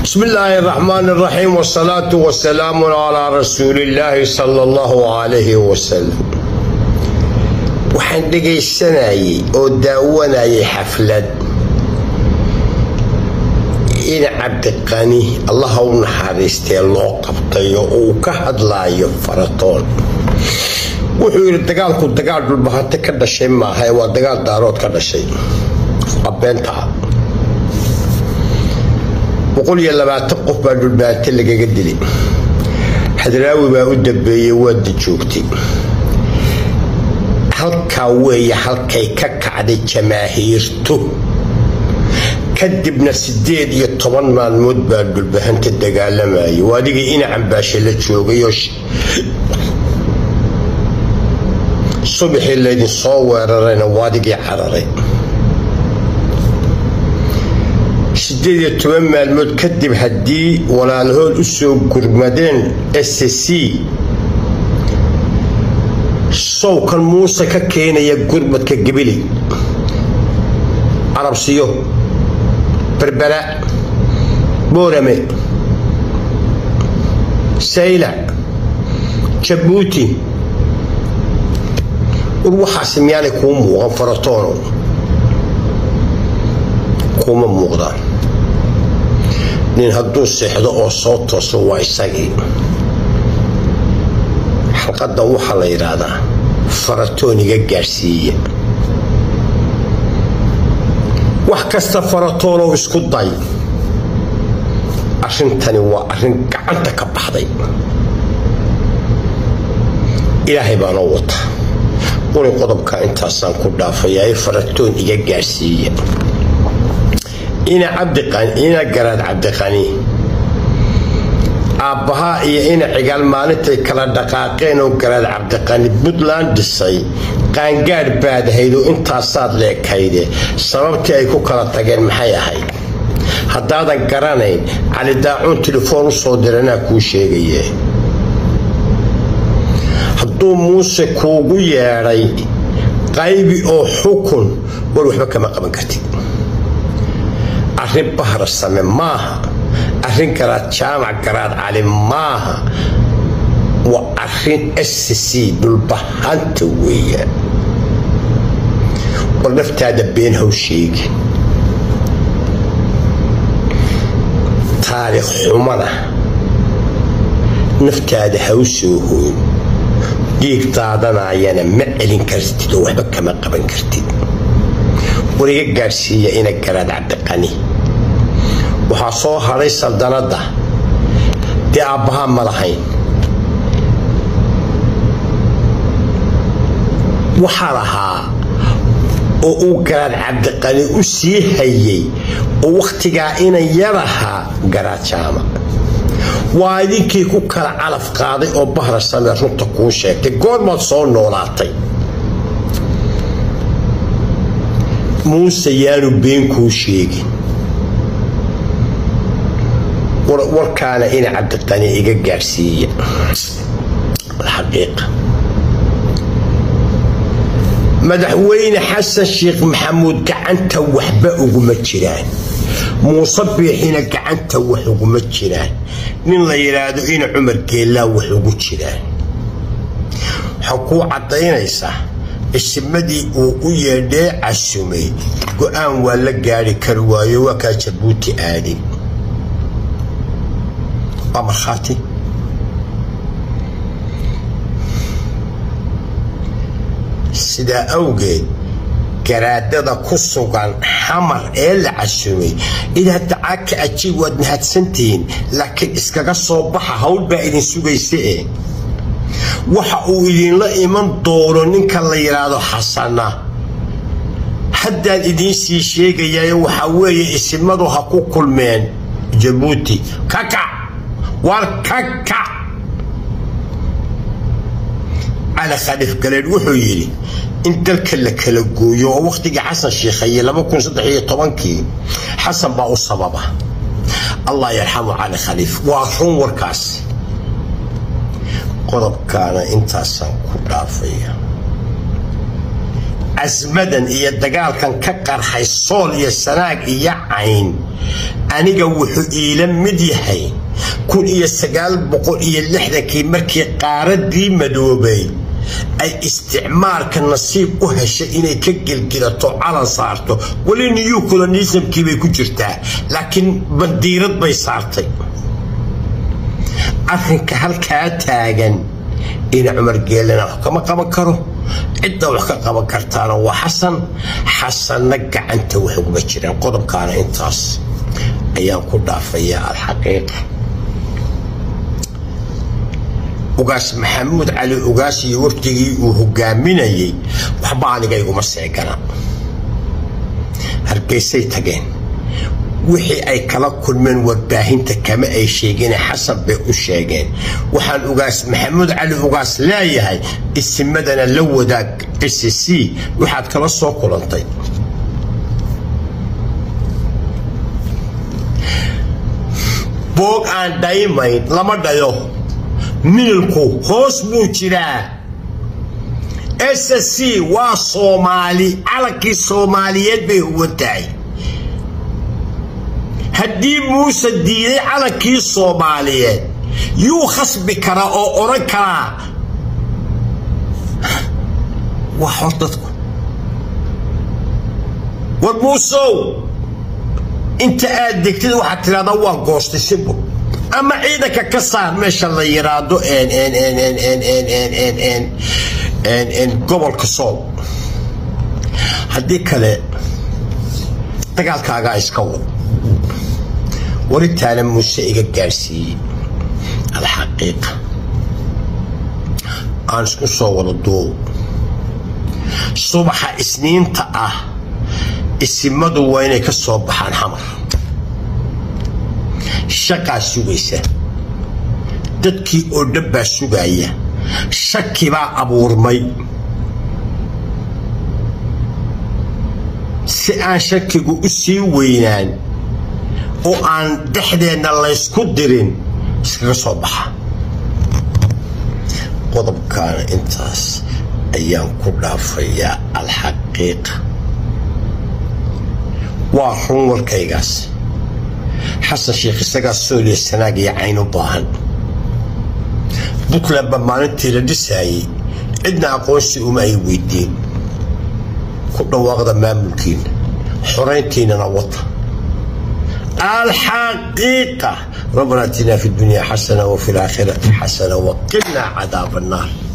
بسم الله الرحمن الرحيم والصلاة والسلام على رسول الله صلى الله عليه وسلم waxaan dhegaysanayay oo daawanayay xaflad in cabdiqani allaha u naxariistee loo qabtayo uu ka hadlaayo faratoon wuxuu yidhi dagaalku dagaal dhulbahante ka dhashay maaha ee waa dagaal daarood ka dhashay waa beentaa boqol iyo labaatan qof baa dhulbahante lagaga dilay hadraawi baa u dambeeyey waada joogtay halkaa weeye halkay ka kacday jamaahiirtu kadibna sideed iyo toban maalmood baa dhulbahanta dagaalamayay waadigii ina cambaashe la joogayoo subaxii laydin soo weerarayna waadigii cararay sideed iyo toban maalmood kadib haddii walaalahood u soo gurmadeen s c sowkan muuse ka keenaya gurmadka gebili carabsiyo berbera boorame sayla jabuuti war waxaas miyaanay kuu muuqan faratoono kuma muuqdaan nin hadduu seexdo oo soo tooso waa isagii xalqadan waxaa la yidhaahdaa faratooniga gaadhsiiya wax kasta faratoonow isku day arrintani waa arrin gacanta ka baxday ilaahay baanoo wata quri qodobka intaasaan ku dhaafayaa ee faratoon iga gaadhsiiya ina cabdiqani ina garaad cabdiqani aabbahaa iyo ina cigaal maalintay kala dhaqaaqeen oo garaad cabdiqani puntland dhisay qaangaadh baad ahayd oo intaasaad leekayde sababtii ay ku kala tageen maxay ahayd haddaadan garanayn cali daacuun telefoon u soo diranaa kuu sheegaye hadduu muuse kuugu yeedhay qaybi oo xukun war waxba kama qaban kartid arrin bahra same maaha arrin garaad jaamac garaad cali maaha waa arrin s c dhulbahanta weeyaan war naftaada been haw sheegi taariikh xumana naftaada haw soo hooyn dhiig daadanayana ma celin kartid oo waxba kama qaban kartid war iga gaadhsiiya ina garaad cabdiqani waxaa soo hadhay saldanadda dee aabbahaa ma lahayn waxaa lahaa oo uu garaad cabdiqani u sii hayay oo wakhtigaa inan yarahaa garaad jaama waa idinkii ku kala calaf qaaday oo bahra samee runta kuu sheegtay goormaad soo noolaatay muuse yaanu been kuu sheegin warkaana ina cabdiqani iga gaadhsiiya alxaqiiqa madaxweyne xasan sheekh maxamuud gacanta waxba uguma jiraan muuse biixina gacanta wax uguma jiraan nin la yidhaahdo ina cumar geellaa wax ugu jiraan waxaa kuu caddaynaysaa isimadii uu u yeedhee casumay go-aan waa la gaari kari waayo waa kaa jabuuti aadi waa markhaati sidaa awgeed garaadada ku sugan xamar ee la casumay idaa dacaa ka ajiib waad mahadsantihiin laakiin iskaga soo baxa hawl baa idin sugaysa e waxa uu idinla iman doono ninka la yidhaahdo xasana haddaan idiin sii sheegayayo waxaa weeye isimadu ha ku kulmeen jabuuti kakac war kakac cali khaliif galeed wuxuu yidhi in dalka la kala gooyo oo wakhtigii xasan sheikhaye kii xasan baa u sababa allah yarxamu cali khaliif waa run warkaas qodobkaana intaasaan ku dhaafaya casmadan iyo dagaalkan ka qarxay sool iyo sanaag iyo cayn aniga wuxuu iila mid yahay kun iyo sagaal boqol iyo lixdankii markii qaaradii madoobay ay isticmaalka nasiib u heshay inay ka gelgilato calan saarto weli new colonismkii bay ku jirtaa laakiin bandiirad bay saartay arrinka halkaa taagan ina cumar geelena wax kama qaban karo cidda wax ka qaban kartaana waa xasan xasanna gacanta wax uguma jiraan qodobkaana intaas ayaan ku dhaafayaa alxaqiiqa ugaas maxamuud cali ugaas iyo wafdigii uu hogaaminayay waxba aniga iguma seegana hargeysay tageen wixii ay kala kulmeen warbaahinta kama ay sheegeen xasan bay u sheegeen waxaan ugaas maxamuud cali ugaas leeyahay isimadana la wadaag c c waxaad kala soo kulantay boog aan dhaymayn lama dhayo mililku hoos buu jiraa s c waa soomaali calankii soomaaliyeed bay huwan tahay haddii muuse diiday calankii soomaaliyeed yuu khasbi karaa oo odhan karaa waa xor dadku war muusow inta aad degtid waxaad tidhahdaa waa goostay sibo ama ciidanka ka saar meesha la yiraahdo gobolka sool haddii kale dagaalkaagaa iska wad waritaana muuse iga gaarsiiyey alxaqiiqa aan isku soo wada duub subaxa isniinta ah isimadu waa inay ka soo baxaan xamar shaqaa sugaysa dadkii oo dhan baa sugaya shaki baa abuurmay si aan shakigu u sii weynaan oo aan dhexdeenna laysku dirin iskaga soo baxa qodobkaana intaas ayaan ku dhaafayaa alxaqiiqa waa run warkaygaas xasan sheekh isagaa sooliya sanaag iyo cayn u baahan puntland ba maalintii la dhisaayey cidna aqoonsi uma ay weydiin ku dhawaaqda maamulkiina xorayntiinana wata الحقيقة ربنا اتنا في الدنيا حسنة وفي الآخرة حسنة وقنا عذاب النار